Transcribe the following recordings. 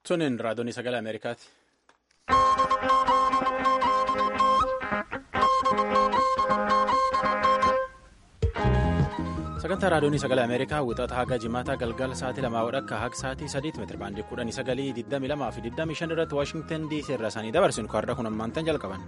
Tuniin raadiyoonii sagalee Ameerikaati. Sagantaa raadiyoonii sagalee Ameerikaa wixata haga jimaataa galgala sa'aatii lamaa wadhakka haga sa'aatii sadiitti meetira baandii kudhanii sagalii digdamii lamaa fi digdamii shan irratti Waashingtan DC irraa isaanii dabarsinu kaardaa kun ammaantan jalqaban.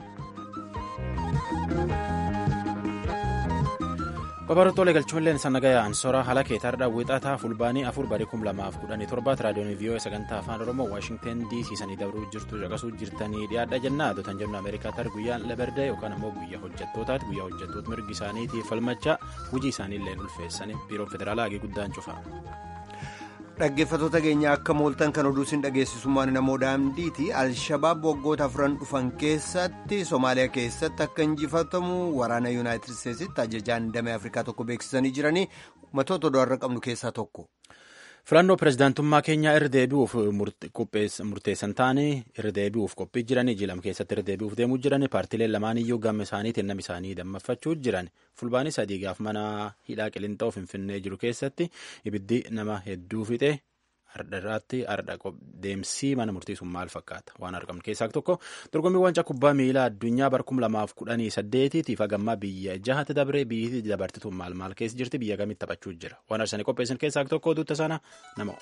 Babarootoo galchuunleen sannagaya ansora haala keetaarraa wixataa fulbaanii afur barii kum lamaaf kudhanii torbaatti raadiyoonii vii'oo sagantaa afaan oromoo waashingtan dc sanii dabruu jirtu caqasuu jirtanii dhiyaadha jennaa adotan jennu ameerikaatar guyyaan labardee yookaan ammoo guyyaa hojjettootaati guyyaa hojjettoota mirgi isaaniitiif falmachaa hojii isaaniillee ulfeessanii biiroon federaalaa hagee guddaan cufa. Dhaggeeffattoota keenya akka mooltan kan oduu isin dhageessisummaan namoo daandiiti alshabaab waggoota afran dhufan keessatti Somaaliyaa keessatti akka injifatamu waraana yuunaayitid isteetsitti ajajaan damee afrikaa tokko beeksisanii jiranii matoota oduu har'a qabnu keessaa tokko. filannoo pirezidaantummaa keenyaa irra deebi'uuf murteessan ta'anii irra deebi'uuf qophii jiranii jilam keessatti irra deebi'uuf deemuu jiranii paartiileen lamaan iyyuu gama isaaniitiin nama isaanii dammaffachuuf jiran fulbaanii sadii gaaf mana hidhaa qilixoo finfinnee jiru keessatti ibiddi nama hedduu fixe ardharraatti ardha deemsii mana murtiisuun maal fakkaata waan argamu keessaa tokko dorgommii waancaa kubbaa miilaa addunyaa bara kum lamaaf kudhanii saddeetiitiif hagammaa biyya jahatti dabree biyyi dabartituun maal maal keessa jirti biyya kamitti taphachuu jira waan arsanii qopheessan keessaa tokko oduutta sana nama.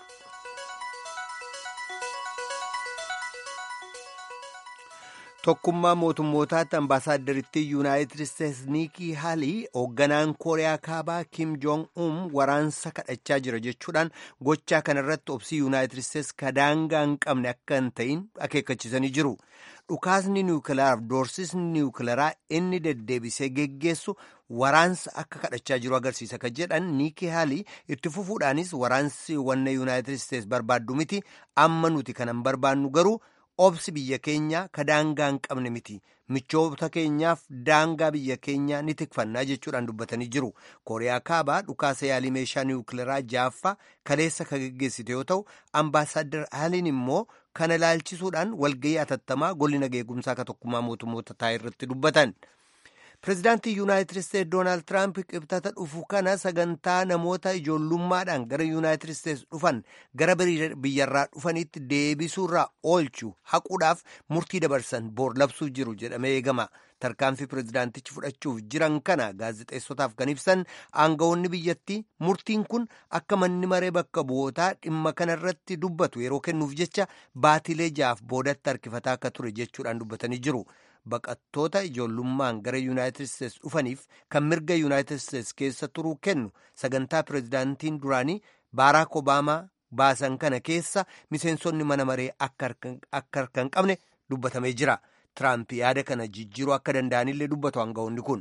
tokkummaa mootummootaatti ambaasaaddaritti yuunaayitid isteetsi niikii haalii hoogganaan kooriyaa kaabaa kim joong um waraansa kadhachaa jira jechuudhaan gochaa kanarratti obsii yuunaayitid isteetsi kadaangaa hin qabne akka hin ta'in akeekkachiisanii jiru dhukaasni niwukilaaraaf doorsisni niwukilaraa inni deddeebisee geggeessu waraansa akka kadhachaa jiru agarsiisa kan jedhan niikii haalii itti fufuudhaanis waraansi wanna yuunaayitid isteetsi barbaaddu miti amma nuti kanan barbaannu garuu. obsi biyya keenya ka daangaa hin qabne miti michoota keenyaaf daangaa biyya keenya ni tikfannaa jechuudhaan dubbatanii jiru kooriyaa kaabaa dhukaasa yaalii meeshaa niwukilaraa jaaffaa kaleessa ka geggeessite yoo ta'u ambaasaaddar haaliin immoo kana ilaalchisuudhaan walgayii atattamaa golli nageegumsaa ka tokkummaa mootummoota taa'e irratti dubbatan. pireezidaantii yuunaayitid isteetsi doonaald tiraamp qibxata dhufu kana sagantaa namoota ijoollummaadhaan gara yuunaayitid isteetsi dhufan gara biyyarraa dhufanitti deebisuurraa oolchu haquudhaaf murtii dabarsan boor labsuu jiru jedhamee eegama tarkaanfii pireezidaantichi fudhachuuf jiran kana gaazexeessotaaf kan ibsan aangawoonni biyyattii murtiin kun akka manni maree bakka bu'ootaa dhimma kanarratti dubbatu yeroo kennuuf jecha baatilee jaaf boodatti harkifataa akka ture jechuudhaan dubbatanii jiru. baqattoota ijoollummaan gara yuunaayitid isteetsi dhufaniif kan mirga yuunaayitid isteetsi keessa turuu kennu sagantaa pireezidaantiin duraanii baaraak obaamaa baasan kana keessa miseensonni mana maree akka harka hin qabne dubbatamee jira tiraamp yaada kana jijjiiruu akka danda'anillee dubbatu aangawoonni kun.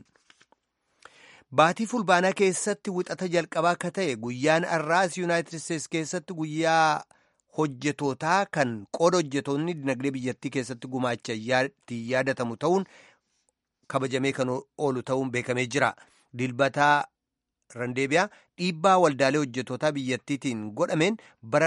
baatii fulbaanaa keessatti wixata jalqabaa akka ta'e guyyaan har'aas yuunaayitid isteetsi keessatti guyyaa. hojjetootaa kan qooda hojjetoonni dinagdee biyyattii keessatti gumaacha yaadatamu ta'uun kabajamee kan oolu ta'uun beekamee jira dilbataa randeebiyaa dhiibbaa waldaalee hojjetootaa biyyattiitiin godhameen bara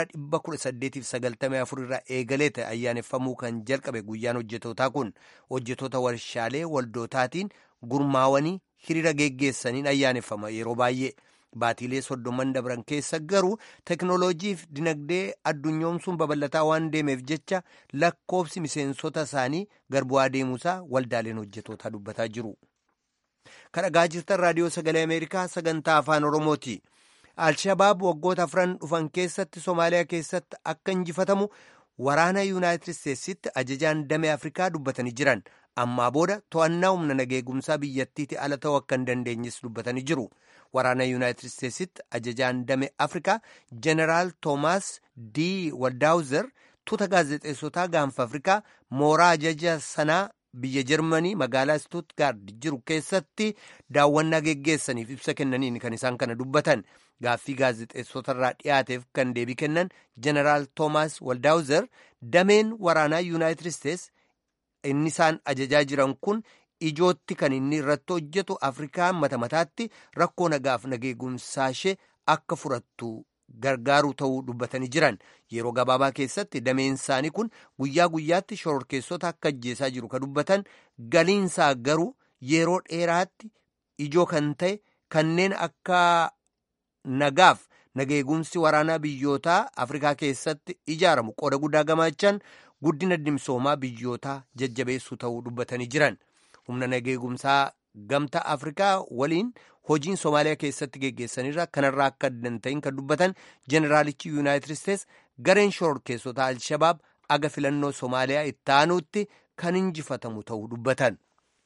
1894 irraa eegalee ta'e ayyaaneffamuu kan jalqabe guyyaan hojjetootaa kun hojjetoota warshaalee waldootaatiin gurmaawanii hiriira geggeessaniin ayyaaneffama yeroo baay'ee. baatiilee soddoman dabran keessa garuu teknooloojiif dinagdee addunyoomsuun babal'ataa waan deemeef jecha lakkoofsi miseensota isaanii garbu'aa deemuusaa waldaaleen hojjetootaa dubbataa jiru. kan dhagaa jirtan raadiyoo sagalee ameerikaa sagantaa afaan oromooti. alshabaab waggoota afran dhufan keessatti soomaaliyaa keessatti akka injifatamu waraana yuunaayitid isteetsitti ajajaan damee afrikaa dubbatanii jiran ammaa booda to'annaa humna nageegumsaa biyyattiitti ala ta'uu akka hin dandeenyes dubbatanii jiru. waraana yuunaayitid isteetsitti ajajaan damee afrikaa jeneraal toomaas d waldaawuzer tuuta gaazexeessotaa gaanfa afrikaa mooraa ajaja sanaa biyya jarmanii magaalaa stuutgaard jiru keessatti daawwannaa geggeessaniif ibsa kennaniin kan isaan kana dubbatan gaaffii gaazexeessotarraa dhiyaateef kan deebii kennan jeneraal toomaas waldaawuzer dameen waraanaa yuunaayitid isteets inni isaan ajajaa jiran kun ijootti kan inni irratti hojjetu afrikaa mata mataatti rakkoo nagaaf nageegumsaa ishee akka furattu gargaaruu ta'uu dubbatanii jiran yeroo gabaabaa keessatti dameen isaanii kun guyyaa guyyaatti shororkeessota akka ajjeesaa jiru ka dubbatan galiinsaa garuu yeroo dheeraatti ijoo kan ta'e kanneen akka nagaaf nageegumsi waraanaa biyyootaa afrikaa keessatti ijaaramu qooda guddaa gamaachan guddina dimsoomaa biyyootaa jajjabeessuu ta'uu dubbatanii jiran humna nageegumsaa gamtaa afrikaa waliin hojiin soomaaliyaa keessatti geggeessanirra kanarraa akka danda'in kan dubbatan jeneraalichi yuunaayitid isteets gareen shororkeessota alshabaab aga filannoo soomaaliyaa itti aanuutti kan injifatamu ta'uu dubbatan.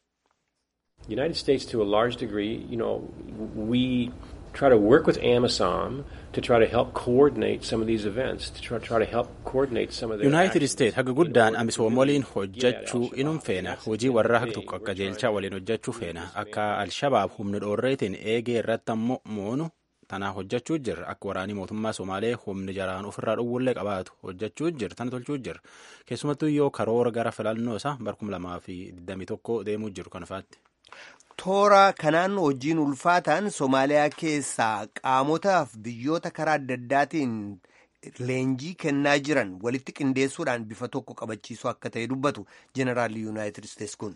United States to a large degree, you know, we try to work with AMISOM to try to help coordinate some of these events, to try, try to help coordinate some of their United States haga guddaan amisoom waliin hojjechuu inum feena hojii warra haga tokko akka jeelchaa waliin hojjechuu feena akka alshabaab humna dhoorreetiin eegee irratti ammoo moonu tanaa hojjechuu jirra akka waraanii mootummaa somaalee humni jaraan ofirraa dhowwullee qabaatu hojjechuu jirra tana tolchuu jirra keessumattuu yoo karoora gara filannoo isaa barkum lamaa fi digdamii tokko deemuu jiru kanafaatti. toora kanaan hojiin ulfaataan soomaaliyaa keessaa qaamotaaf biyyoota karaa adda addaatiin leenjii kennaa jiran walitti qindeessuudhaan bifa tokko qabachiisuu akka ta'e dubbatu jeneraalli yuunaayitid isteets kun.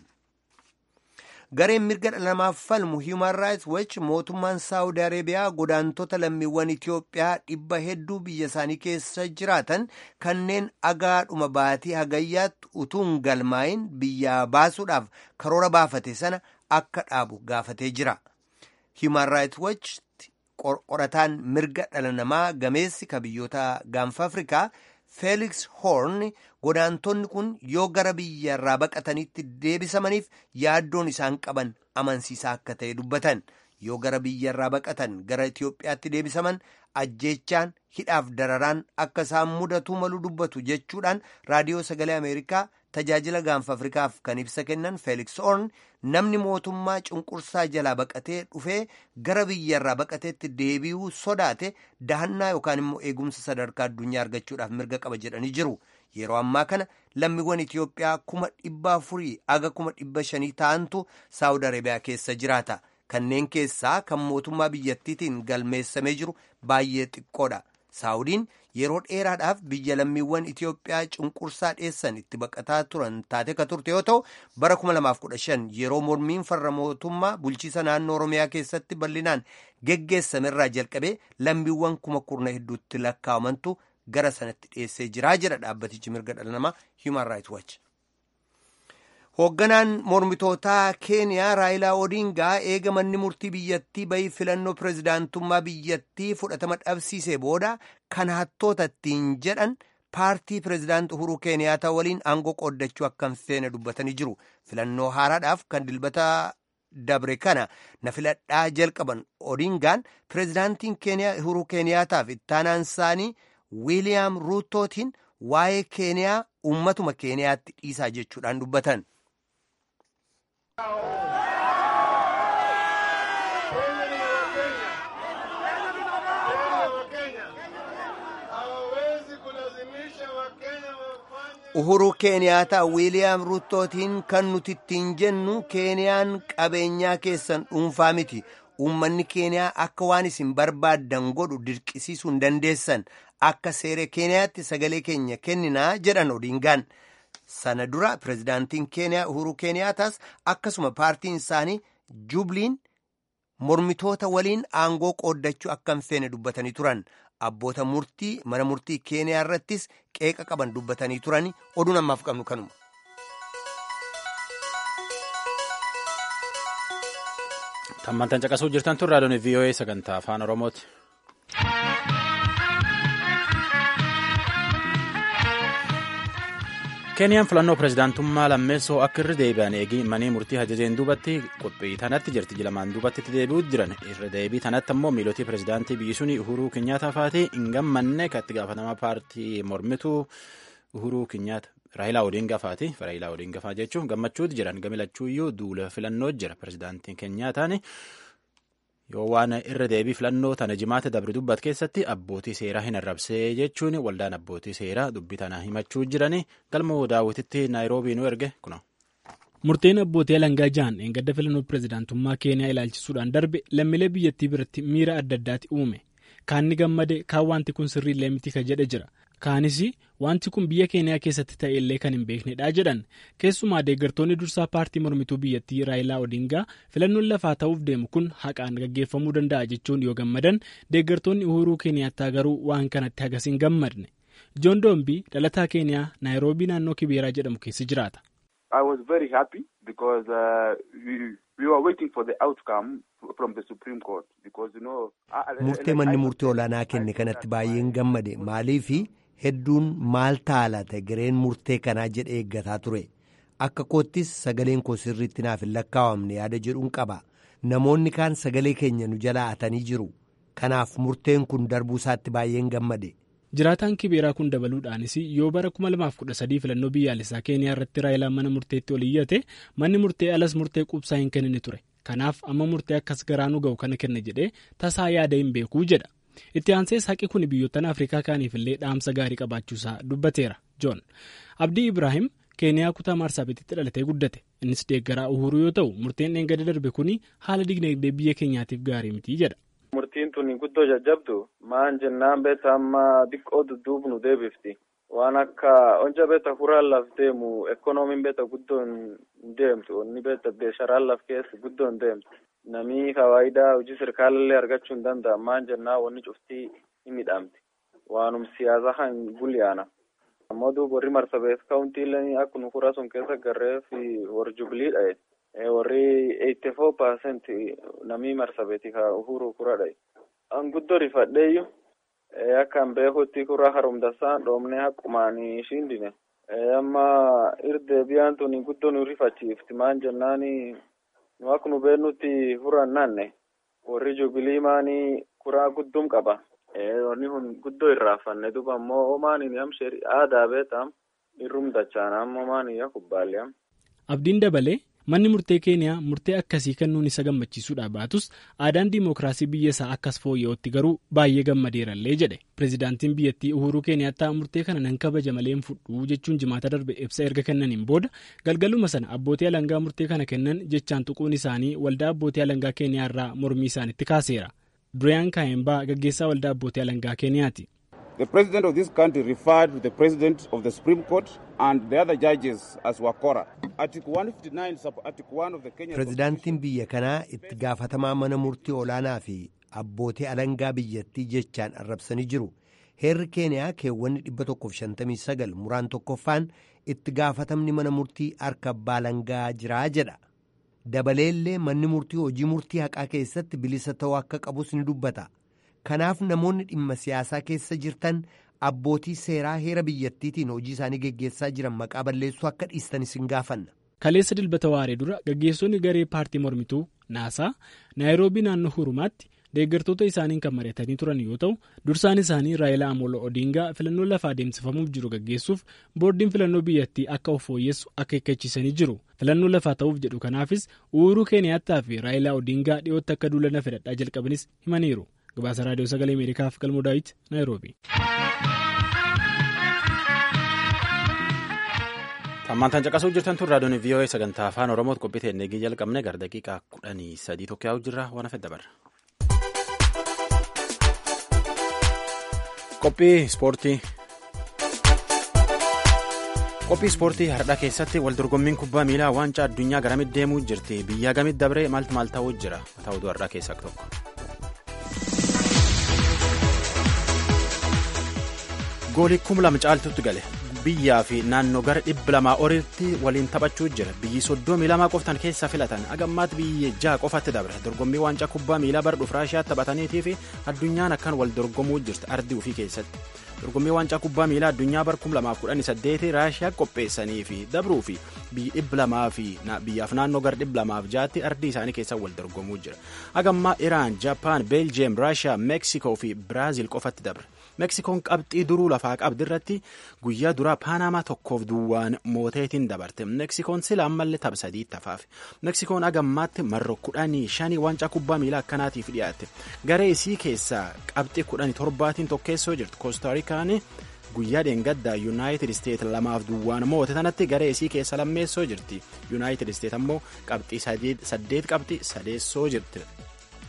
gareen mirga dhala namaaf falmu human rights watch mootummaan saawudi areebiyaa godaantota lammiiwwan itiyoophiyaa dhibba hedduu biyya isaanii keessa jiraatan kanneen agaadhuma baatii hagayyaatti utuun galmaayin biyyaa baasuudhaaf karoora baafate sana akka dhaabu gaafatee jira human rights watch qorataan mirga dhala namaa gameessi ka biyyoota gaanfa afrikaa Felix Horn godaantonni kun yoo gara biyya irraa baqatanitti deebisamaniif yaaddoon isaan qaban amansiisaa akka ta'e dubbatan yoo gara biyya irraa baqatan gara Itiyoophiyaatti deebisaman ajjeechaan hidhaaf dararaan akka isaan mudatuu malu dubbatu jechuudhaan raadiyoo sagalee Ameerikaa tajaajila gaanfa Afrikaaf kan ibsa kennan Felix Horn namni mootummaa cunqursaa jalaa baqatee dhufee gara biyya irraa baqateetti deebi'uu sodaate dahannaa yookaan immoo eegumsa sadarkaa addunyaa argachuudhaaf mirga qaba jedhanii jiru. Yeroo ammaa kana lammiiwwan Itiyoophiyaa kuma dhibba afurii aga kuma dhibba shanii ta'antu Saawud Arabiyaa keessa jiraata. Kanneen keessaa kan mootummaa biyyattiitiin galmeessamee jiru baay'ee xiqqoodha. Saawudiin yeroo dheeraadhaaf biyya lammiiwwan Itiyoophiyaa cunqursaa dheessan itti baqataa turan taate ka turte yoo ta'u bara 2015 yeroo mormiin farra mootummaa bulchiisa naannoo Oromiyaa keessatti bal'inaan geggeessamerraa jalqabee lammiiwwan kuma kurna hedduutti lakkaa'amantu gara sanatti dhiyeessee jiraa jedha dhaabbatichi mirga dhala namaa Human Rights Watch. Hoogganaan mormitootaa Keeniyaa Raayilaa Odingaa eega manni murtii biyyattii bahii filannoo pirezidaantummaa biyyattii fudhatama dhabsiisee booda kan hattoota ittiin jedhan paartii pirezidaanti Uhuruu Keeniyaataa waliin aangoo qooddachuu akka hin feene dubbatanii jiru. Filannoo haaraadhaaf kan dilbata dabre kana na filadhaa jalqaban Odingaan pirezidaantiin Keeniyaa Uhuruu Keeniyaataaf ittaanaan isaanii Wiiliyaam Ruutootiin waa'ee Keeniyaa uummatuma Keeniyaatti dhiisaa jechuudhaan dubbatan. Uhuruu Keeniyaataa Wiiliyaam Ruutootiin kan nuti ittiin jennu Keeniyaan qabeenyaa keessan dhuunfaa miti. Uummanni Keeniyaa akka waan isin barbaaddan godhu dirqisiisuu hin dandeessan. Akka seera Keeniyaatti sagalee keenya kenninaa jedhan Odingaan. Sana dura pirezidaantiin Keeniyaa Uhuruu Keeniyaataas akkasuma paartiin isaanii Jubliin mormitoota waliin aangoo qooddachuu akka hin feene dubbatanii turan. Abboota murtii mana murtii Keeniyaa irrattis qeeqa qaban dubbatanii turani oduun ammaaf qabnu kanuma. Tammantan caqasuu jirtan tun raadiyoon VOA sagantaa afaan Oromooti. Keeniyaan filannoo pirezidaantummaa lammeessoo akka irra deebi'an eegi manii murtii ajajeen duubatti qophii tanatti jirti jilamaan duubatti itti deebi'uu jiran irra deebii tanatti ammoo miilotii pirezidaantii biyyi suni Uhuruu Kinyaataa fa'aatii hin gammanne kan itti gaafatamaa paartii mormituu Uhuruu Kinyaata Raayilaa Odingaa fa'aati Raayilaa Odingaa fa'aa jechuun gammachuutu jiran gamilachuu iyyuu duula filannoo jira pirezidaantiin Kinyaataan yoo waan irra deebii filannoo tana jimaata dabre dubbat keessatti abbootii seeraa hin arrabsee jechuun waldaan abbootii seeraa dubbii tana himachuu jiranii galma daawwititti naayiroobii nu erge kuna. Murteen abbootii alangaa ja'an eeggadda filannoo pirezidaantummaa keeniyaa ilaalchisuudhaan darbe lammiilee biyyattii biratti miira adda addaati uume. Kaan ni gammade kaan wanti kun sirriillee miti ka jedhe jira. kaanis wanti kun biyya keeniyaa keessatti ta'e illee kan hin beeknedha jedhan keessumaa deeggartoonni dursaa paartii mormituu biyyattii raayilaa odingaa filannoon lafaa ta'uuf deemu kun haqaan gaggeeffamuu danda'a jechuun yoo gammadan deeggartoonni uhuruu keeniyaattaa garuu waan kanatti hagas hin gammadne joon doombii dhalataa keeniyaa naayiroobii naannoo kibeeraa jedhamu keessa jiraata. I was very happy because uh, we, we were waiting for the outcome from the Supreme Court because you know. Murtee manni murtii olaanaa kenne kanatti baay'een gammade maaliifi hedduun maal ta'a laata gareen murtee kanaa jedhee eeggataa ture akka koottis sagaleen koo sirriitti naaf hin lakkaawamne yaada jedhuun qaba namoonni kaan sagalee keenya nu jalaa atanii jiru kanaaf murteen kun darbuu isaatti baay'een gammade. jiraataan kibeeraa kun dabaluudhaanis yoo bara 2013 filannoo biyyaalessaa keeniyaa irratti raayilaan mana murteetti ol iyyate manni murtee alas murtee quubsaa hin kennine ture kanaaf amma murtee akkas garaanuu ga'u kana kenna jedhee tasaa yaada hin beekuu jedha itti aansees haqi kun biyyoottan afrikaa kaaniifillee dhaamsa gaarii qabaachuusaa dubbateera joon abdii ibraahim keeniyaa kutaa maarsaabititti dhalatee guddate innis deeggaraa uhuruu yoo ta'u murteen dheengada darbe kun haala dinagdee biyya keenyaatiif gaarii miti jedha. Murtiin tun guddoo jajjabdu maan jennaan beeta amma xiqqoo dudduubnu deebifti waan akka onja beeta huraan laf deemu ekonomiin beeta guddoo hin deemtu onni beeta beesharaan laf keessa guddoo hin deemtu namii fawaayidaa hojii sirkaalallee argachuu hin danda'a maan jennaan wanni cuftii hin midhaamti waanum siyaasa kan guliyaana ammoo duuba warri marsabeet kaawuntiilee akkuma hura sun keessa garreef warri jubiliidha warri eighty four percent namii marsabeeti ka uhuru kuradha an guddoo rifadheeyyu akkan beekutti kura harumdasaan dhoomne haqqumaani shindine amma irde biyaan tuni guddoo nu rifachiifti maan jennaani nu akka nu beennutti huran nanne warri jubilii maani kuraa guddum qaba wanni kun guddoo irraafanne duba ammoo omaani amsheri aadaa beetam irrum dachaana ammoo maani ya kubbaaliyam. abdiin dabalee manni murtee keeniyaa murtee akkasii kennuun isa gammachiisuudha baatus aadaan diimokiraasii biyya isaa akkas fooyya'utti garuu baay'ee gammadeerallee jedhe pirezidaantiin biyyattii uhuruu keeniyaattaa murtee kana nan kabaja malee hin fudhuu jechuun jimaata darbe ibsa erga kennaniin booda galgaluma sana abbootii alangaa murtee kana kennan jechaan tuquun isaanii waldaa abbootii alangaa keeniyaa irraa mormii isaanitti kaaseera dureyaan kaayembaa gaggeessaa waldaa abbootii alangaa keeniyaati. The president of this country referred to the president of the Supreme Court and the other judges as Wakora. Article 159 sub Article 1 of the Kenya Pirezidaantiin biyya kanaa itti gaafatamaa mana murtii olaanaa fi abbootii alangaa biyyattii jechaan arrabsanii jiru. Heerri Keeniyaa keewwanni 159 muraan tokkoffaan itti gaafatamni mana murtii harka abbaa alangaa jiraa jedha. Dabaleellee manni murtii hojii murtii haqaa keessatti bilisa ta'uu akka qabus ni dubbata. Kanaaf namoonni dhimma siyaasaa keessa jirtan abbootii seeraa heera biyyattiitiin hojii isaanii geggeessaa jiran maqaa balleessuu akka dhiistan isin gaafanna. Kaleessa dilbata waaree dura gaggeessonni garee paartii mormituu naasaa naayiroobii naannoo hurumaatti deeggartoota isaaniin kan mari'atanii turan yoo ta'u dursaan isaanii raayilaa amolo odingaa filannoo lafaa adeemsifamuuf jiru gaggeessuuf boordiin filannoo biyyattii akka of fooyyessu akeekkachiisanii jiru filannoo lafaa ta'uuf jedhu kanaafis uhuruu keeniyaattaa fi raayilaa odingaa dhiyootti akka duulana fedhadhaa jalqabanis himaniiru. gabaasa raadiyoo sagalee ameerikaaf galmoo daawit naayiroobi. Hammantaan caqasuu jirtan tun raadiyoon VOA sagantaa afaan Oromootti qophii teennee jalqabne gara daqiiqaa kudhanii sadii tokko yaa'u jirra waan hafe dabarra. Qophii ispoortii. Qophii ispoortii har'aa keessatti waldorgommiin kubbaa miilaa waancaa addunyaa garamitti deemuu jirti biyyaa gamitti dabree maaltu maal ta'uu jira ta'utu har'aa keessaa tokko. goolii kuma lama caaltutti gale biyyaa fi naannoo gara dhibba lamaa olitti waliin taphachuu jira biyyi soddomii lamaa qoftan keessaa filatan agammaatti biyya jaha qofatti dabre dorgommii waancaa kubbaa miilaa bara dhufu raashiyaatti taphataniitii fi addunyaan akkan wal dorgomuu jirti ardii ofii keessatti dorgommii waancaa kubbaa miilaa addunyaa bara kuma lamaaf kudhanii saddeetii raashiyaa qopheessanii fi dabruu fi biyyi dhibba lamaa fi biyyaaf naannoo gara dhibba lamaaf jaatti ardii isaanii keessaa wal dorgomuu jira agammaa iraan jaapaan beeljiyeem raashiyaa meeksikoo fi biraaziil qofatti dabre. meksikoon qabxii duruu lafaa qabdi irratti guyyaa duraa paanamaa tokkoof duwwaan mooteetiin dabarte meksikoon sila ammallee tapha sadii tafaaf meksikoon agammaatti marro kudhanii shanii waancaa kubbaa miilaa akkanaatiif dhiyaatte garee isii keessaa qabxii kudhanii torbaatiin tokkeessoo jirtu koostaarikaan guyyaa dheengaddaa yuunaayitid isteet lamaaf duwwaan moote tanatti garee isii keessa lammeessoo jirti yuunaayitid isteet ammoo qabxii saddeet qabxii sadeessoo jirti.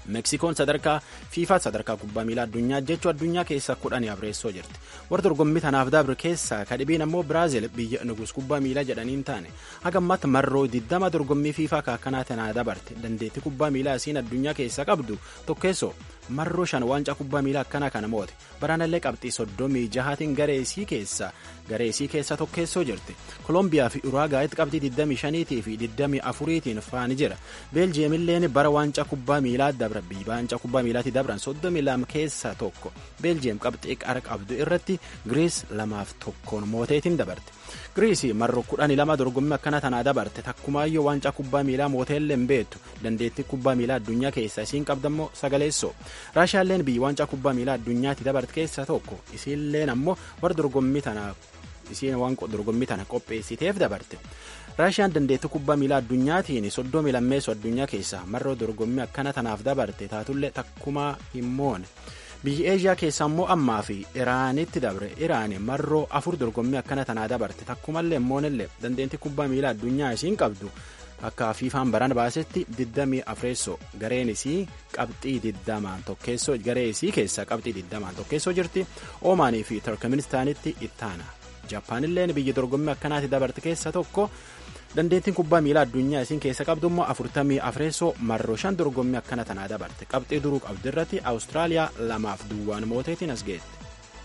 meksikoon sadarkaa fiifaa sadarkaa kubbaa miilaa addunyaa jechuun addunyaa keessa kudhanii afreessoo jirti warra dorgommii tanaaf dabre keessaa kadhibiin ammoo biraazil biyya nugus kubbaa miilaa jedhaniin taane haga ammaatti marroo 20 dorgommii fiifaa kaakkanaa tanaa dabarte dandeettii kubbaa miilaa isiin addunyaa keessa qabdu tokkeessoo marroo shan waancaa kubbaa miilaa akkanaa kana moote baraanallee qabxii soddomii jahaatiin gareesii keessa gareesii keessa tokkeessoo jirti koolombiyaa fi uraagaayitti qabxii 25 fi 24tiin faani jira beeljiyeemilleen bara waancaa kubbaa miilaa dabra waancaa kubbaa miilaatti dabran 32 keessaa tokko beeljiyeem qabxii qara qabdu irratti giriis lamaaf tokkoon mooteetiin dabarte giriisii marroo 12 dorgommii akkana tanaa dabarte takkumaayyoo waancaa kubbaa miilaa mooteellee hin beektu dandeettii kubbaa miilaa addunyaa keessa isiin qabdammoo sagaleessoo raashiyaalleen biyyi waancaa kubbaa miilaa addunyaatti dabarte keessaa tokko isiilleen ammoo warra dorgommii tanaaf isiin waan dorgommii tana qopheessiteef dabarte raashiyaan dandeettii kubbaa miilaa addunyaatiin soddomii lammeessoo addunyaa keessaa marroo dorgommii akkana tanaaf dabarte taatullee takkumaa hin moone biyyi eeshiyaa keessaa immoo ammaa fi iraanitti dabre iraani marroo afur dorgommii akkana tanaa dabarte takkumallee hin moonellee dandeettii kubbaa miilaa addunyaa isiin qabdu akka fiifaan baran baasetti 24 gareen isii qabxii 20 tokkeessoo garee isii keessaa qabxii 20 tokkeessoo jirti oomaanii fi turkmenistaanitti ittaana jaapaanilleen biyya dorgommii akkanaatti dabarte keessa tokko dandeettiin kubbaa miilaa addunyaa isiin keessa qabdu immoo 44 marroo shan dorgommii akkana tanaa dabarte qabxii duruu qabdu irratti awustiraaliyaa lamaaf duwwaan mooteetiin as geette.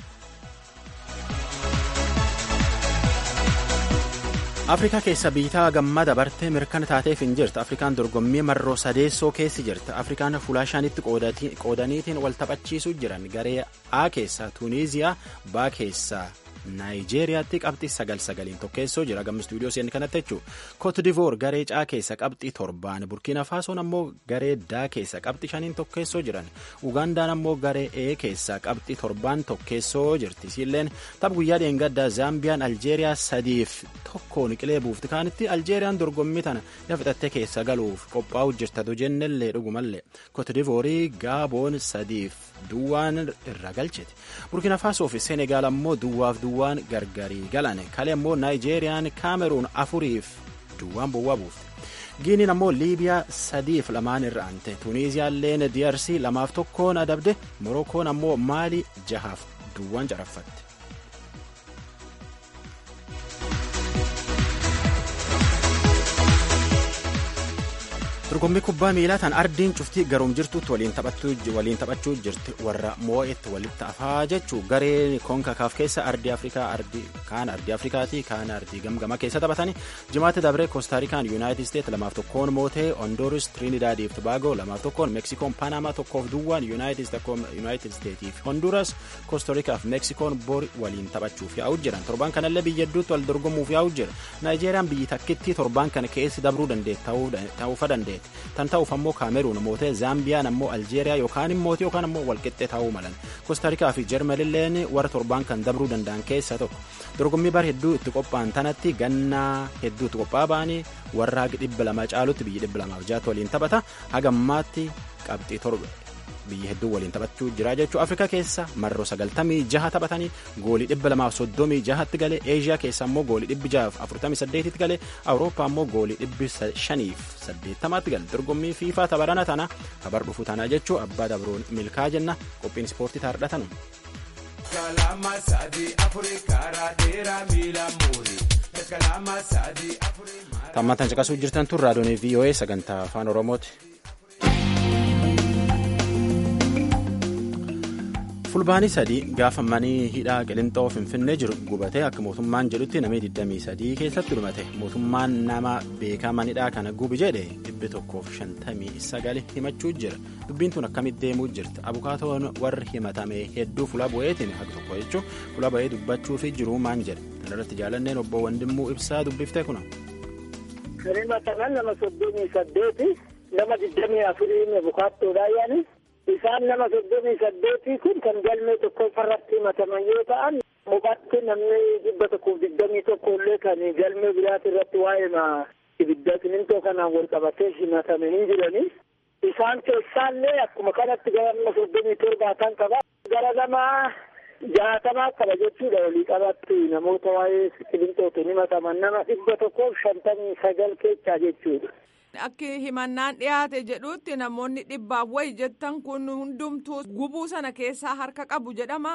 afrikaa keessa biitaa gammaa dabartee mirkana taateef hin jirtu afrikaan dorgommii marroo sadeessoo keessi jirti afrikaan fuulaa shanitti qoodaniitiin wal taphachiisuu jiran garee a keessaa tuuniiziyaa baa keessaa naayijeeriyaatti qabxii sagal sagaliin tokkeessoo jira gamma istuudiyoo seen kanatti jechuun kootidivoor garee caa keessa qabxii torbaan burkiina faasoon ammoo garee daa keessa qabxii shaniin tokkeessoo jiran ugaandaan ammoo garee ee keessa qabxii torbaan tokkeessoo jirti isiilleen tapha guyyaa dheengaddaa zaambiyaan aljeeriyaa sadiif tokkoon qilee buufti kaanitti aljeeriyaan dorgommii tana fixattee keessa galuuf qophaa'u jirtatu jennellee dhugumallee kootidiivoorii gaaboon sadiif duwwaan irra galchiti burkiina faasoo fi seenegaal ammoo duwwaaf duwwaan gargarii galan kalee ammoo naayijeeriyaan kaameruun afuriif duwwaan bowwaa buufte giiniin ammoo liibiyaa sadiif lamaan irra ante tuuniiziyaalleen diyarsii lamaaf tokkoon adabde morookoon ammoo maalii jahaaf duwwaan caraffatte. dorgommii kubbaa miilaa tan ardiin cuftii garuum jirtutti waliin taphachuu jirti warra moo'etti walitti afaa jechuu garee konkakaaf keessa ardii afrikaa kaan ardii afrikaatii kaan ardii gamgama keessa taphatanii jimaatti dabree koostaarikaan yuunaayitid isteet lamaaf tokkoon mootee ondooris tiriinidaadiif tobaagoo lamaaf tokkoon meksikoon paanamaa tokkoof duwwaan yuunaayitid isteetiif honduras koostaariikaaf meksikoon bor waliin taphachuuf yaa'u jiran torbaan kanallee biyya hedduutti wal dorgomuuf yaa'u jira naayijeeriyaan biyyi takkitti torbaan kana keessi dabruu ta'uufa dandeetti. tan ta'uuf ammoo kaameruun mootee zaambiyaan ammoo aljeeriyaa yookaan mootii yookaan ammoo walqixxee ta'uu malan koostarikaa fi jarmanilleen warra torbaan kan dabruu danda'an keessaa tokko dorgommii bara hedduu itti qophaa'an tanatti gannaa hedduu itti qophaa'aa ba'anii warra haga dhibba lama caalutti biyyi dhibba lamaaf jaata waliin taphata hagammaatti qabxii torba biyya hedduu waliin taphachuu jira jechuu afrikaa keessa marroo sagaltamii jaha taphatanii goolii dhibba lamaaf soddomii jahatti galee eeshiyaa keessa ammoo goolii dhibbi jahaaf afurtamii saddeetitti galee awurooppaa ammoo goolii dhibbi shaniif saddeettamaatti gale dorgommii fiifaa tabarana tana tabar dhufu tana jechuu abbaa dabroon milkaa jenna qophiin ispoortii taardhatanu. tammatan caqasuu jirtan tun raadiyoonii voa sagantaa afaan oromooti. fulbaanii sadii gaafa manii hidhaa qilixoo finfinnee jiru gubatee akka mootummaan jedhutti namni 23 keessatti dhumate mootummaan nama beekaa manidhaa kana gubi jedhe 159 himachuu jira dubbiin tun akkamitti deemuu jirti abukaatoon warri himatame hedduu fuula bu'eetiin haqa tokko jechuun fuula bu'ee dubbachuu fi jiruu maan jedhe kanarratti jaalanneen obbo Wandimmuu ibsaa dubbiftee kuna. Himataman nama soddomii saddeeti nama digdamii afurii abukaattoodhaa yaani. isaan nama soddomii saddeetii kun kan galmee tokkoffarratti himataman yoo ta'an mubatti namni dhibba tokkoof digdamii tokko illee kan galmee biraati irratti waa'ee ibidda simintoo kanaan wal qabatee himatamanii jiranii isaan keessaallee akkuma kanatti gara nama soddomii torbaa qaba gara nama jaatamaa qaba jechuudha walii qabatti namoota waa'ee qilixootiin himataman nama dhibba tokkoof shantamii sagal keessaa jechuudha. Akki himannaan dhiyaate jedhutti namoonni dhibbaaf wayi jettan kun hundumtuu gubuu sana keessaa harka qabu jedhama.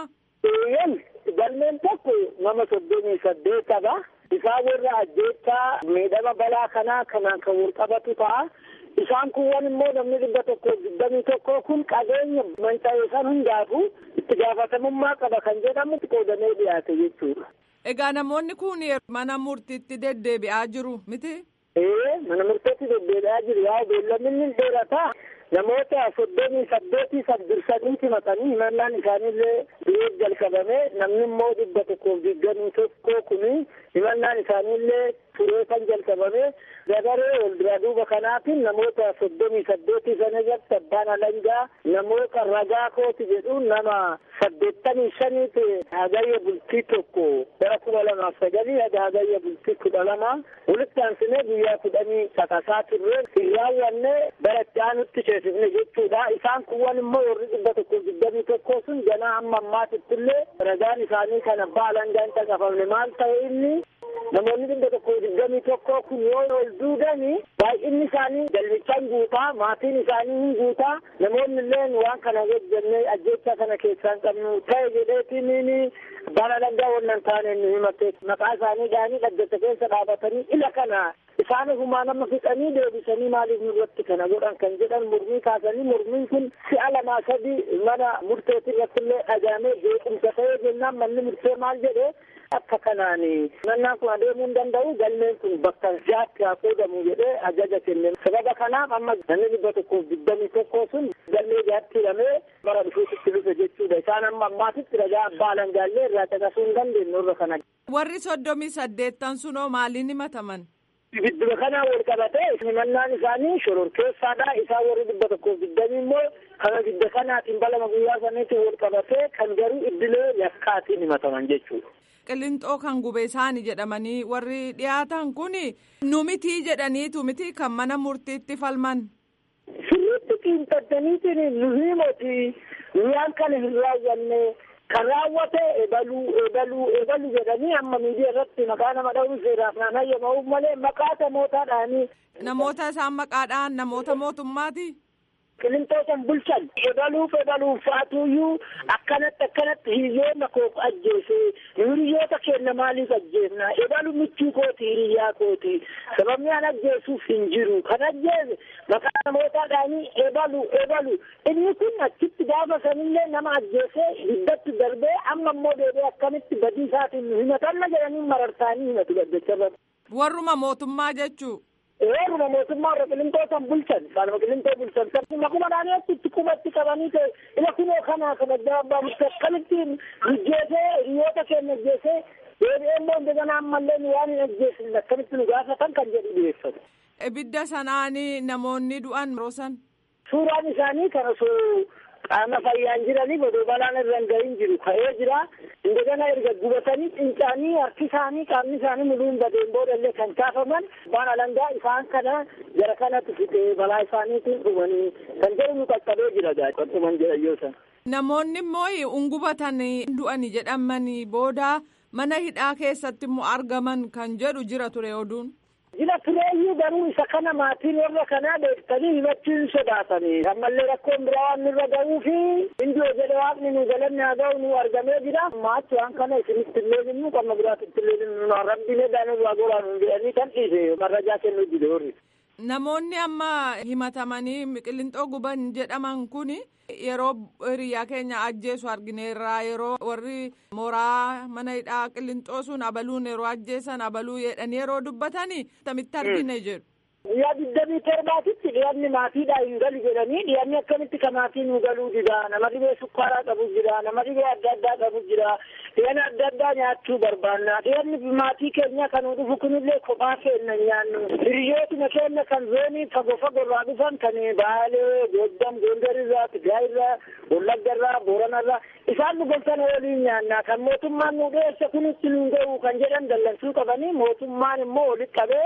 Galmeen tokko nama soddomii saddeetadha. Isaan warra ajjeechaa miidhama balaa kanaa kanaan kan wal qabatu ta'a. Isaan kun immoo namni dhibba tokko digdamii tokko kun qabeenya manca'ee san hundaafu itti gaafatamummaa qaba kan jedhamu qoodamee dhiyaate jechuudha. Egaa namoonni kun mana murtiitti deddeebi'aa jiru miti? Ee mana murtiitti deddeebi'aa jiru yaa beellamni dheerataa. namoota soddomii saddeetii saddursanii himatanii himannaan isaaniillee dhiyeef jalqabame namni immoo dhibba tokkoof digdamii tokko kuni himannaan isaaniillee turee kan jalqabame dabaree wal duraa duuba kanaatiin namoota soddomii saddeetii sana irratti abbaan alangaa namoota ragaa kooti jedhu nama saddeettamii shaniiti hagayya bultii tokko bara kuma lamaaf sagalii haga hagayya bultii kudha lama walitti aansinee guyyaa kudhanii sakasaa turre hin raawwanne bara itti aanutti ceesifne jechuudha isaan kuwwan immoo warri dhibba tokko digdamii tokko sun ganaa amma ammaatitti illee ragaan isaanii kan abbaa alangaan caqafamne maal ta'e inni namoonni dhibba tokko digdamii tokko kun yoo ol duudani baay'inni isaanii galmichaan guutaa maatiin isaanii hin guutaa namoonni illeen waan kana hojjenne ajjeechaa kana keessaan qabnu ta'e jedheetiin bara alangaa wannan taane nu himate maqaa isaanii dhaanii dhaggata keessa dhaabatanii ila kana isaan humaa nama fixanii deebisanii maaliif nurratti kana godhan kan jedhan mormii kaasanii mormiin kun si'a lamaa sadi mana murteetii irratti illee dhagaamee beekumsa ta'ee jennaan manni murtee maal jedhee akka kanaan mannaan kun adeemuu hin danda'u galmeen kun bakka jaatti haa qoodamu jedhee ajaja kenne sababa kanaaf amma namni dhibba tokkoof digdamii tokko sun galmee jaatti hidhamee bara dhufuutitti dhufe jechuudha isaan amma ammaatitti ragaa abbaa alangaallee irraa caqasuu hin dandeenye irra kana. Warri soddomii saddeettan sunoo maaliin himataman? Gidduu kanaa wal qabatee himannaan isaanii shororkeessaadha. Isaan warri dhibba tokkoof digdamii immoo kana gidda kanaatiin balama guyyaa saniitiin wal qabatee kan garuu iddilee yakkaatiin himataman jechuudha. Qillinxoo kan gube isaani jedhamanii warri dhiyaatan kun nu mitii jedhaniitu miti kan mana murtiitti falman. Sirriitti xiinxattaniitiin nu himoti guyyaan kana hin raawwanne kan raawwate ebaluu ebaluu ebaluu jedhanii amma miidiyaa irratti maqaa nama dha'uu seeraaf naan hayyamamuuf malee maqaa namootaadhaanii. Namoota isaan maqaadhaan namoota mootummaati. Qilintootan bulchan ebaluuf ebaluuf faatuuyyuu akkanatti akkanatti hiriyoota koof ajjeese hiriyoota keenya maaliif ajjeefna ebalu michuu kooti hiriyaa kooti sababni an ajjeesuuf hin jiru kan ajjeese maqaa namootaadhaanii ebalu ebalu inni kun achitti gaafa sanillee nama ajjeesee hiddatti darbee amma immoo deebi'ee akkamitti badii isaatiin nu himatanna jedhanii marartaanii himatu gaddacharra. Warruma mootummaa jechuu. Warruma mootummaa irra qilintootan bulchan kanuma qilintoo bulchan makuma dhaanii itti qubatti qabanii ta'e ila kunoo kana kan adda abbaa murte akkamittiin hojjeesee hiriyoota keenya ajjeesee deebi'ee immoo indegana ammallee nu waan hin ajjeesine akkamitti nu gaafatan kan jedhu dhiyeeffatu. Ibidda sanaanii namoonni du'an roosan. Suuraan isaanii kan osoo qaama fayyaan jiranii bodoo balaan irra hin gahin jiru ka'ee jira indegana erga gubatanii fincaanii harki isaanii qaamni isaanii muluun badeen boodallee kan kaafaman waan alangaa isaan kana gara kanatti fixee balaa isaaniitiin dhumanii kan jedhu nu qaqqabee jira gaa dhuman jedhan san. Namoonni immoo ungubatan du'ani jedhamanii booda mana hidhaa keessatti immoo argaman kan jedhu jira ture oduun. Jila tureeyyuu garuu isa kana maatiin warra kanaa beektanii himachuun sodaatanii ammallee rakkoon biraa waan nurra ga'uu fi indi jedhe waaqni nu galanne haa ga'u nu argamee jira maachi waan kana isinitti illee hinnu qamma biraatitti illee hinnu rabbiin edaan irraa goraan hin jedhanii kan dhiise marrajaa kennuu dide warri. Namoonni amma himatamanii qillinxoo guban jedhaman kun yeroo hiriyaa keenya ajjeesu argineerra yeroo warri mooraa mana hidhaa qillinxoo sun abaluun yeroo ajjeesan abaluu jedhanii yeroo dubbatanii tamitti argine jedhu. Guyyaa digdamii torbaatitti dhiyaanni maatiidhaa hin galu jedhanii dhiyaanni akkamitti ka maatii nu galuu dida nama dhibee sukkaaraa qabu jira nama dhibee adda addaa qabu jira dhiyaana adda addaa nyaachuu barbaanna dhiyaanni maatii keenya kan dhufu kunillee kophaa keenya nyaannu hiriyootuma keenya kan zoonii fagoo fagoorraa dhufan kan baalee goddam gondarirraa tigaayirraa wallaggarraa booranarraa isaan nu gonsan waliin nyaanna kan mootummaan nu dhiyeesse kunitti nu ga'u kan jedhan dallansuu qabanii mootummaan immoo walitti qabee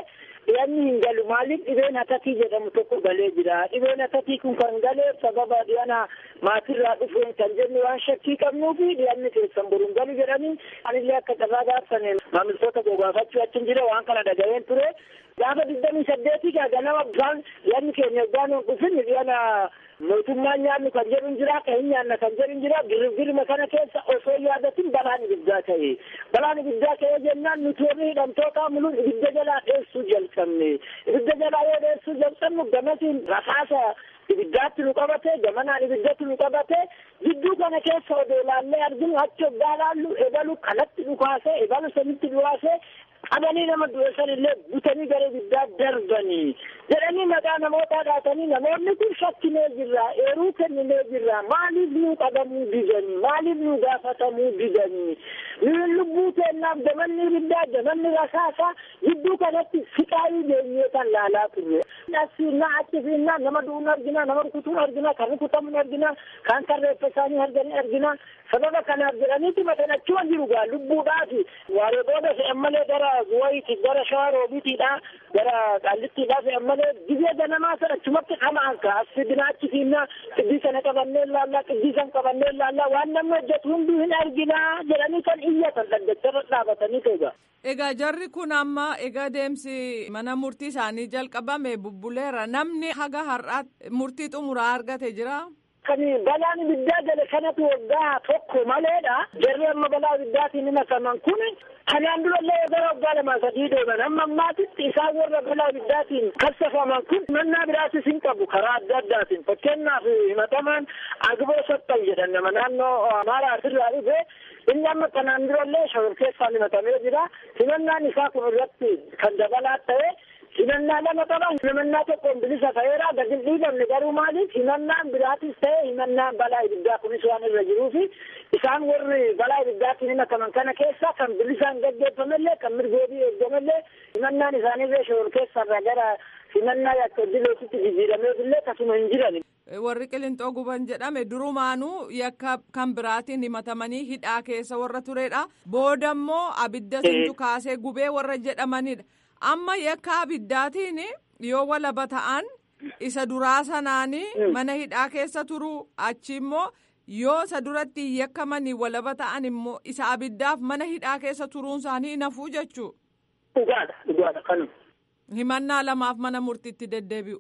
dhiyanni hin galu maaliif dhibeen hatatii jedhamu tokko galee jira dhibeen hatatii kun kan galeef sababa dhiyana maatirraa dhufeen kan jennu waan shakkii qabnuu fi dhiyanni keessan boruun galu jedhanii anillee akka carraa gaafsane maamiltoota gogaafachuu achin jira waan kana dhaga'een ture gaafa digdamii saddeetii gaa ganama bisaan dhiyanni keenya yoggaan hin dhufin dhiyana mootummaan nyaannu kan jedhu jira kan hin nyaanna kan jedhu jira girgirma kana keessa osoo yaadatin balaan ibiddaa ta'e balaan ibiddaa ta'e jennaan nuti warri hidhamtoota muluun ibidda jalaa dheessuu jalqabne ibidda jalaa yoo dheessuu jalqabnu gamasiin rasaasa ibiddaatti nu qabate gamanaan ibiddatti nu qabate jidduu kana keessa odoo laallee arginu achi oggaa laallu ebalu kanatti dhukaase ebalu sanitti dhukaase qabanii nama du'e san illee butanii gara ibiddaa darbanii jedhanii maqaa namootaa dhaatanii namoonni kun shakkinee jirra eeruu kenninee jirra maaliif nu qabamuu didanii maaliif nu gaafatamuu didanii nuyi lubbuu keennaaf gamanni ibiddaa gamanni rasaasaa jidduu kanatti siqaayii deemnee kan laalaa turre asiinnaa achi fiinnaa nama du'uun argina nama rukutuun argina kan rukutamuun argina kan kan reeffa isaanii arganii argina sababa kanaaf jedhaniiti matan achuma jiru gaa lubbuudhaafi waaree booda fe'an malee gara guwayiiti gara shawaa roobiitiidha gara qaallittiidha fe'an malee gizee ganamaa sana achumatti qamaan ka as fidinaa achi fiinnaa qiddii sana qabannee laallaa qiddii san qabannee laallaa waan namni hojjetu hunduu hin arginaa jedhanii kan iyyatan dhaggacharra dhaabatanii ta'e Egaa jarri kun amma egaa deemsi mana murtii isaanii jalqabame bubbuleera namni haga har'aatti murtii xumuraa argate jira. kan balaan ibiddaa gale kanatu waggaa tokko maleedha jarri amma balaa ibiddaatiin himataman kun kanaan durallee gara waggaa lama sadii deeman amma ammaatitti isaan warra balaa ibiddaatiin kassafaman kun mannaa biraatis hin qabu karaa adda addaatiin fakkeenyaaf himatamaan agiboo sottan jedhan nama naannoo amaaraa asirraa dhufe inni amma kanaan durallee shawar keessaan himatamee jira himannaan isaa kun irratti kan dabalaa ta'e himannaa lama qaba himannaa tokkoon bilisa ta'eera gadi hin dhiifamne garuu maaliif himannaan biraatis ta'e himannaan balaa ibiddaa kunis waan irra jiruufi isaan warri balaa ibiddaatiin himataman kana keessa kan bilisaan gaggeeffamellee kan mirgoobii eeggamellee himannaan isaanirree shawar keessarra gara himannaa yakka dileetitti jijjiirameefillee kasuma hin jiran. warri qilintoo guban jedhame durumaanuu yakka kan biraatiin himatamanii hidhaa keessa warra turedha booda immoo abidda sintu kaasee gubee warra jedhamanidha amma yakka abiddaatiin yoo walaba ta'an isa duraa sanaanii mana hidhaa keessa turu achi immoo yoo isa duratti yakkamanii walaba ta'an immoo isa abiddaaf mana hidhaa keessa turuun isaanii nafuu jechuu. Dhugaadha dhugaadha kanuma. Himannaa lamaaf mana murtiitti deddeebi'u.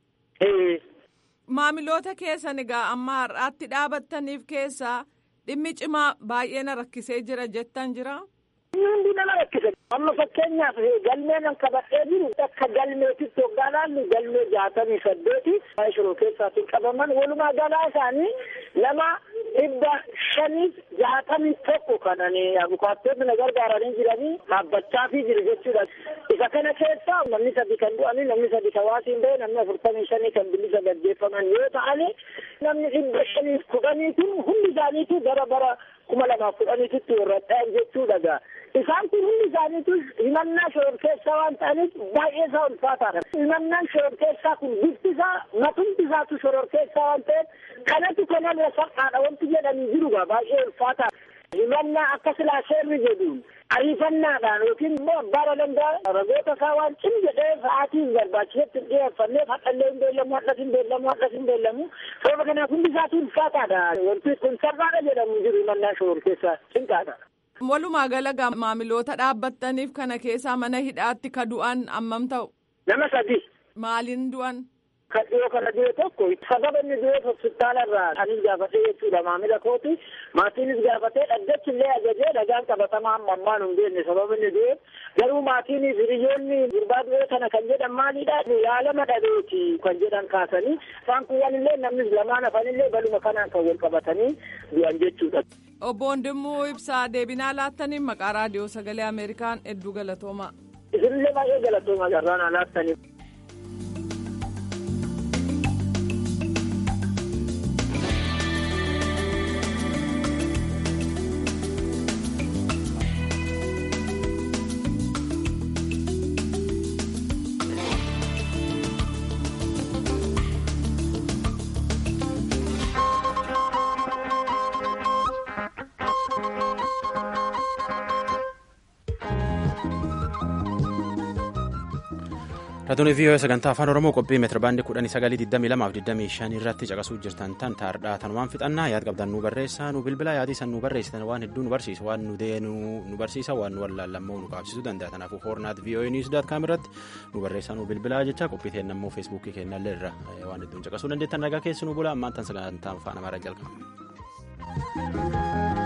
Maamiloota keessan egaa amma har'aatti dhaabattaniif keessaa dhimmi cimaa baay'ee na rakkisee jira jettan jira. Hundi nama rakkise. Amma fakkeenyaaf galmee nan qabadhee jiru akka galmeetitti hoggaa laallu galmee jaatamii saddeeti shiroo keessaatiin qabaman walumaa galaa isaanii nama dhibba shaniif jaatamii tokko kanani abukaattoonni na gargaaranii jiranii dhaabbachaa fi jiru jechuudha. Isa kana keessa namni sadi kan du'anii namni sadi kan waasiin bahe namni afurtamii shanii kan bilisa gaggeeffaman yoo ta'ani namni dhibba shaniif kudhanii kun hundi isaaniitu gara bara kuma lamaaf kudhaniititti warra dha'an jechuudha gaa. Isaan kun hundi isaaniitu himannaa shoror keessaa waan ta'aniif baay'ee isaa ulfaataadha. Himannaan shoror keessaa kun bifti isaa matumti isaatu shoror keessaa waan ta'eef kanatu kanarra salphaadha wanti jedhanii jiru gaa baay'ee ulfaataa. Himannaa akka silaa seerri jedhuun ariifannaadhaan yookiin immoo abbaa danda'a ragoota isaa waan cim jedhee sa'aatiin barbaachisetti hin dhiyeeffanneef hadhallee hin beellamu hadhas hin beellamu hadhas hin beellamu sababa kanaaf hundi isaatu ulfaataadha. Wanti kun sarbaadha jedhamu jiru himannaa shoror keessaa cinqaadha. Walumaa gala maamiloota dhaabbattaniif kana keessaa mana hidhaatti ka du'an ammam ta'u? Nama sadi. Maaliin du'an? Kan dhiyoo kana du'e tokko sababa inni du'eef hospitaalarraa anis gaafatee jechuudha maamila kooti maatiinis gaafatee dhaddachi illee ajajee dhagaan qabatamaa amma ammaan hin beekne sababa inni du'eef garuu maatiinis hiriyoonni gurbaa du'ee kana kan jedhan maalidha yaalama dhabeeti kan jedhan kaasanii isaan kun illee namnis lamaan hafanillee baluma kanaan kan wal qabatanii du'an jechuudha. Obbo Wandimmoo Ibsaa deebinaa laattaniin maqaa raadiyoo sagalee Ameerikaan hedduu galatooma. Isinillee baay'ee galatooma garraan laattaniif. Raadiyoo VOA sagantaa afaan Oromoo qophii meetira baandii kudhanii sagalii digdamii lamaaf digdamii shan irratti caqasuu jirtan tan taardhaa tanumaan fixannaa yaad qabdan nu barreessaa nu bilbilaa yaadii san nu barreessitan waan hedduu nu barsiisa waan nu deenuu nu barsiisa waan nu wallaallammoo nu qaabsisuu danda'a kanaafuu hoornaat VOA news daat kaam irratti nu barreessaa nu bilbilaa jecha qophii teen ammoo feesbuukii keenyallee irra waan hedduun caqasuu dandeettan nagaa keessi nu bulaa ammaan tan sagantaa afaan amaaraa jalqaba.